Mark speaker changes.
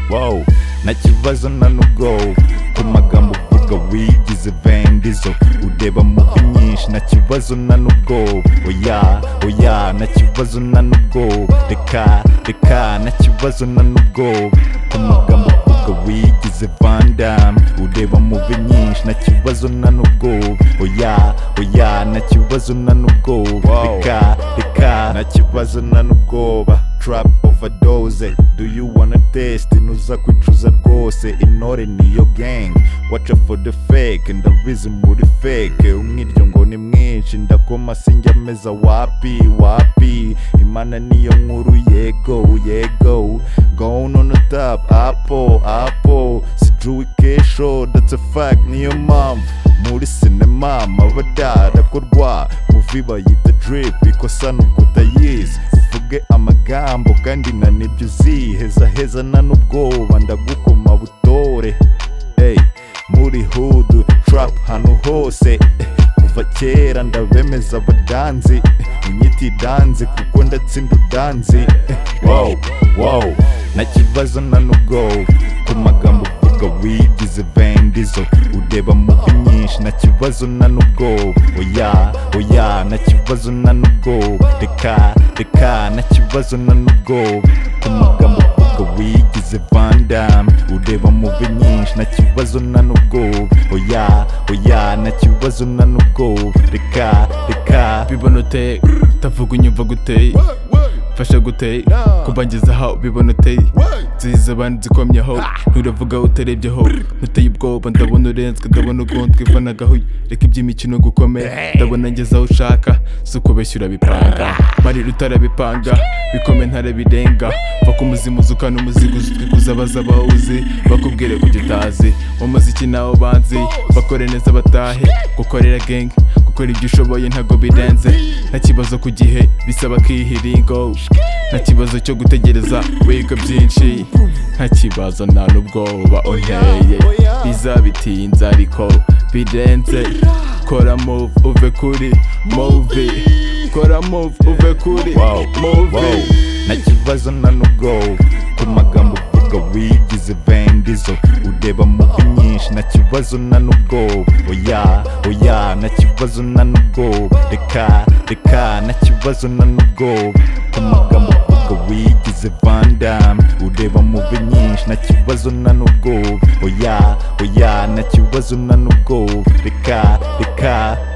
Speaker 1: wow nta kibazo nta n'ubwoba ku magambo uvuga wigize vendizo ureba muvi nyinshi nta kibazo nta n'ubwoba oya oya nta kibazo nta n'ubwoba reka reka nta kibazo nta n'ubwoba ku magambo uvuga wigize vandam ureba muvi nyinshi nta kibazo nta n'ubwoba oya oya nta kibazo nta n'ubwoba reka reka nta kibazo nta n'ubwoba trap overdose do you wanna test ntuza kwicuza rwose intore niyo gang watch out for the fake ndabizi muri fake umwiryo ngo ni mwinshi ndakoma sinjya meza wapi wapi imana niyo nkuru yego yego going on the top apo apo sijuwi kesho that's a fact niyo mpamvu muri sinema amabadarakorwa muvi bayita drip ikosa ni ukutayizi uvuge amagambo kandi na nibyo uzihezaheza nta n'ubwoba ndagukoma butore Ey, muri hudu trap hano hose kuva kera ndabemeza abadanzi unyita idanzi kuko ndatsinda udanzi wow wow nta kibazo nta n'ubwoba ku magambo uvuga wigize vendizo ureba muvi nyinshi nta kibazo nta n'ubwoba oya oya nta kibazo nta n'ubwoba reka reka nta kibazo nta n'ubwoba ku magambo uvuga wigize vandam ureba muvi nyinshi nta kibazo nta n'ubwoba oya oya nta kibazo nta n'ubwoba reka reka
Speaker 2: bibonoteye utavuga unyumva guteye fasha guteye kubangezaho bibona uteye nziza abandi zikomyeho nturavuga utarebyeho ntuteye ubwoba ndabona urenzwe ndabona ugonzwe vanagaho reka iby'imikino gukomera ndabona ngeze aho ushaka si uko beshyura urabipanga marira utarabipanga bikome ntarabirenga baka umuzimu uzukana umuzigo uzutwikuza abaza bawuzi bakubwire kujya utazi mu muziki nawe banzi bakore neza batahe gukorera gengi gukora ibyo ushoboye ntago birenze nta kibazo ku gihe bisaba kihiringo nta kibazo cyo gutegereza wiga byinshi nta kibazo nta n'ubwoba unteye bizabitinza ariko birenze kora move uve kuri move kora move uve kuri
Speaker 1: wow, wow.
Speaker 2: move
Speaker 1: nta kibazo nta n'ubwoba ku magambo uvuga wigize vendizo ureba muvi nyinshi nta kibazo nta n'ubwoba oya oya nta kibazo nta n'ubwoba reka reka nta kibazo nta n'ubwoba ku magambo uvuga wigize vandam ureba muvi nyinshi nta kibazo nta n'ubwoba oya oya nta kibazo nta n'ubwoba reka reka